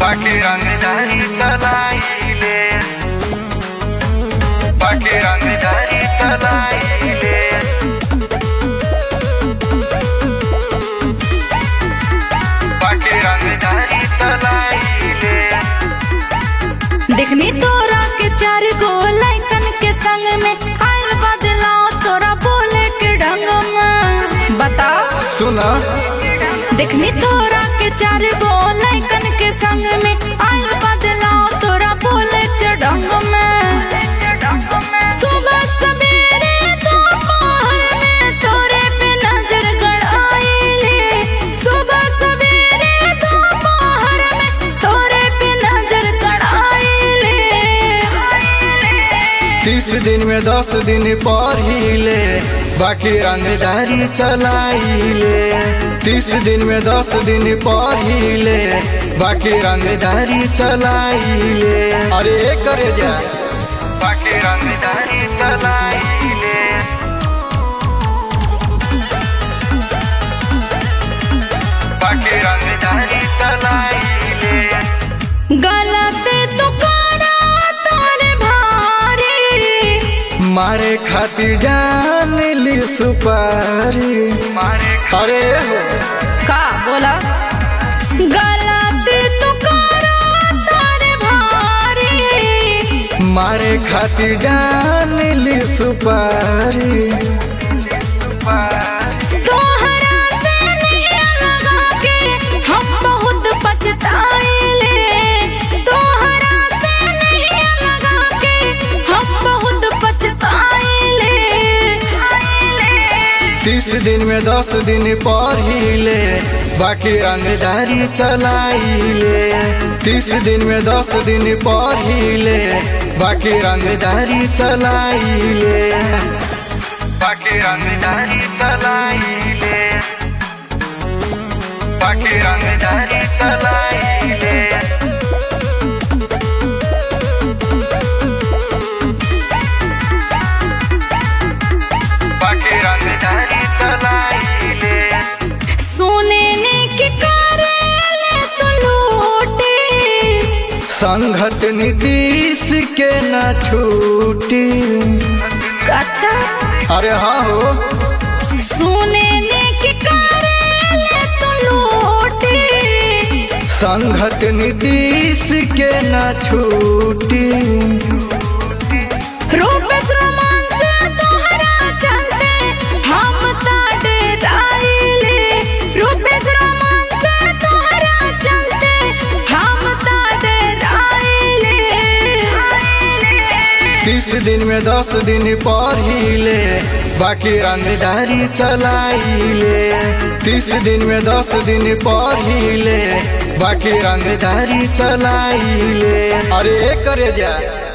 बाकी रंगदारी चलाइले बाकी रंगदारी चलाइले बाकी रंगदारी चलाइले देखनी तोरा के चार गो लैकन के संग में आयल बदलाव तोरा बोले के ढंग में बता सुना देखनी तोरा के चार गो लैकन के संग में आयल बदलाव तोरा बोले के ढंग में सुबह सवेरे दोपहर में तोरे पे नजर गड़ाइले सुबह सवेरे दोपहर में तोरे पे नजर गड़ाइले तीस दिन में दस दिन पढ़िले बाकी रंगदारी चलाइले तीस दिन में दस दिन पढ़िले बाकी रंगदारी चलाइले अरे करे जा बाकी रंगदारी चलाइले बाकी रंगदारी चलाइले गलत तो करा तोरे भारी मारे खातिर जान ली सुपारी मारे अरे हो का बोला गलत तो करा तोरे भारी मारे खातिर जान ली सुपारी तोहरा से नहीं लगा के हम बहुत पछताइले तोहरा से नहीं लगा के हम बहुत पछताइले तीस दिन में दस दिन पढ़िले बाकी रंगदारी चलाइले तीस दिन में दस दिन पढ़िले बाकी रंगदारी चलाइले बाकी रंगदारी चलाइले बाकी रंगदारी चलाइले बाकी रंगदारी चलाइले सोने ने के करेले तो लूटे संघत नीतीश के न छूटी अच्छा अरे हाँ हो सोने ने के करेले तो लूटे संघत नीतीश के न छूटी रूपेश रोमान से तोहरा चलते हम ताडे राइले रूपेश रोमान से तोहरा चलते हम ताडे राइले तीस दिन में दस दिन पढ़िले बाकी रंगदारी चलाइले तीस दिन में दस दिन पढ़िले बाकी रंगदारी चलाइले अरे करे जा